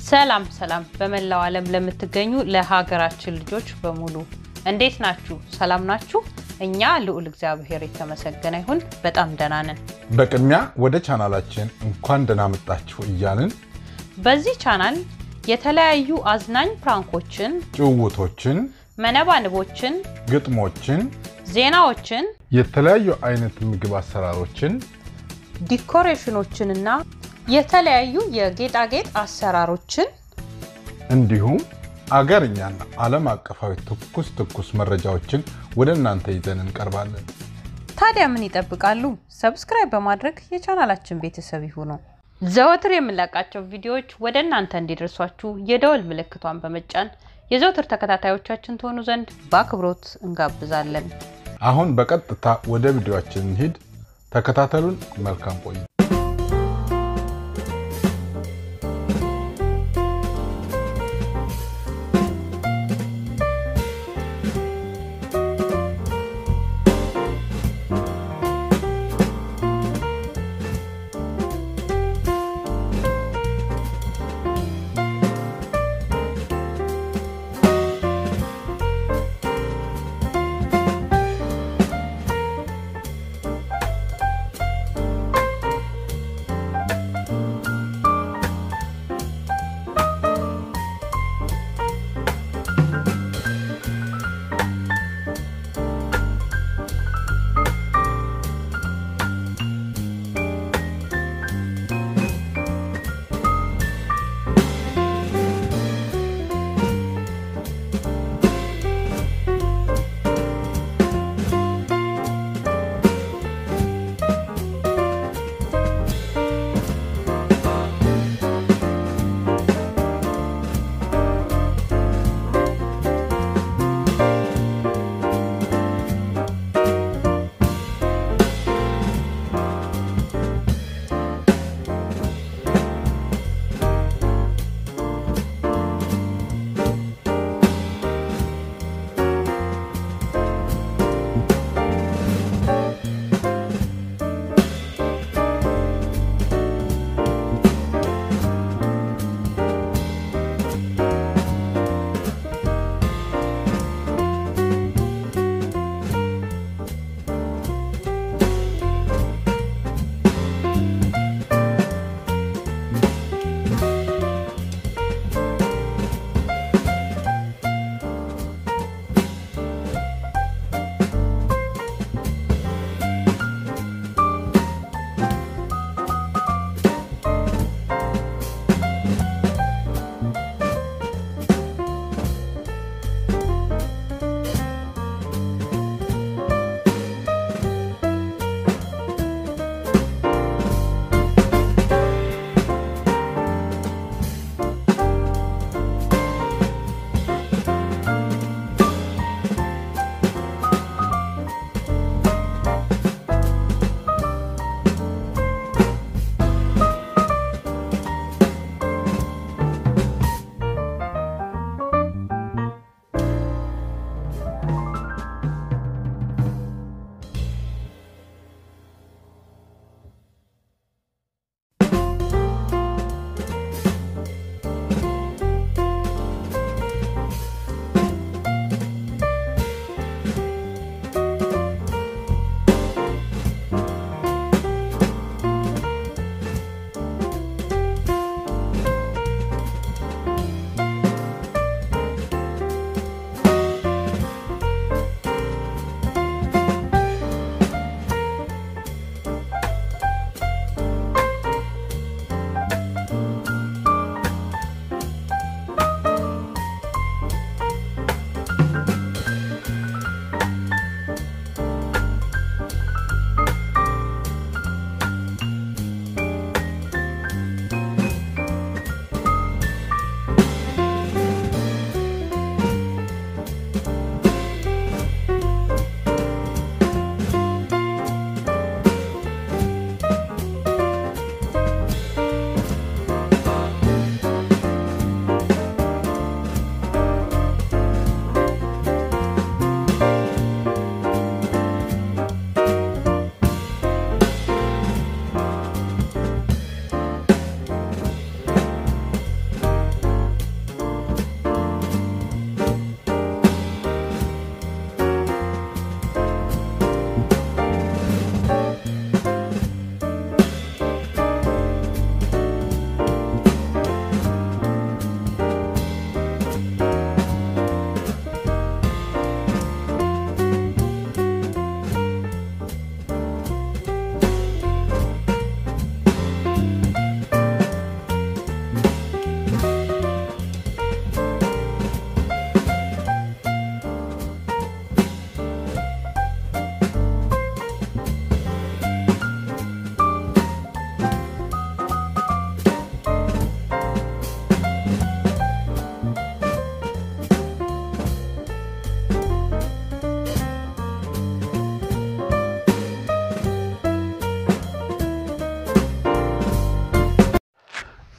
ሰላም ሰላም በመላው ዓለም ለምትገኙ ለሀገራችን ልጆች በሙሉ እንዴት ናችሁ? ሰላም ናችሁ? እኛ ልዑል እግዚአብሔር የተመሰገነ ይሁን በጣም ደህና ነን። በቅድሚያ ወደ ቻናላችን እንኳን ደህና መጣችሁ እያልን በዚህ ቻናል የተለያዩ አዝናኝ ፕራንኮችን፣ ጭውውቶችን፣ መነባንቦችን፣ ግጥሞችን፣ ዜናዎችን፣ የተለያዩ አይነት ምግብ አሰራሮችን ዲኮሬሽኖችንና የተለያዩ የጌጣጌጥ አሰራሮችን እንዲሁም አገርኛና ዓለም አቀፋዊ ትኩስ ትኩስ መረጃዎችን ወደ እናንተ ይዘን እንቀርባለን። ታዲያ ምን ይጠብቃሉ? ሰብስክራይብ በማድረግ የቻናላችን ቤተሰብ ይሁኑ። ዘወትር የምንለቃቸው ቪዲዮዎች ወደ እናንተ እንዲደርሷችሁ የደወል ምልክቷን በመጫን የዘወትር ተከታታዮቻችን ትሆኑ ዘንድ በአክብሮት እንጋብዛለን። አሁን በቀጥታ ወደ ቪዲዮአችን እንሂድ። ተከታተሉን። መልካም ቆዩ።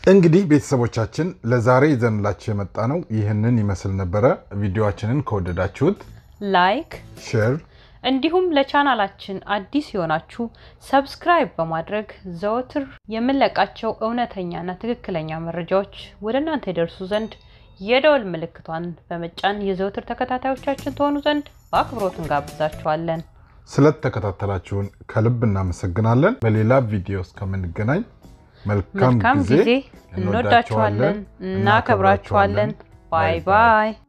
እንግዲህ ቤተሰቦቻችን ለዛሬ ይዘንላችሁ የመጣ ነው ይህንን ይመስል ነበረ። ቪዲዮችንን ከወደዳችሁት ላይክ ሼር እንዲሁም ለቻናላችን አዲስ የሆናችሁ ሰብስክራይብ በማድረግ ዘወትር የምንለቃቸው እውነተኛና ትክክለኛ መረጃዎች ወደ እናንተ ይደርሱ ዘንድ የደወል ምልክቷን በመጫን የዘወትር ተከታታዮቻችን ትሆኑ ዘንድ በአክብሮት እንጋብዛችኋለን። ስለተከታተላችሁን ከልብ እናመሰግናለን። በሌላ ቪዲዮ እስከምንገናኝ መልካም መልካም ጊዜ። ጊዜ። እንወዳችኋለን፣ እናከብራችኋለን። ባይ ባይ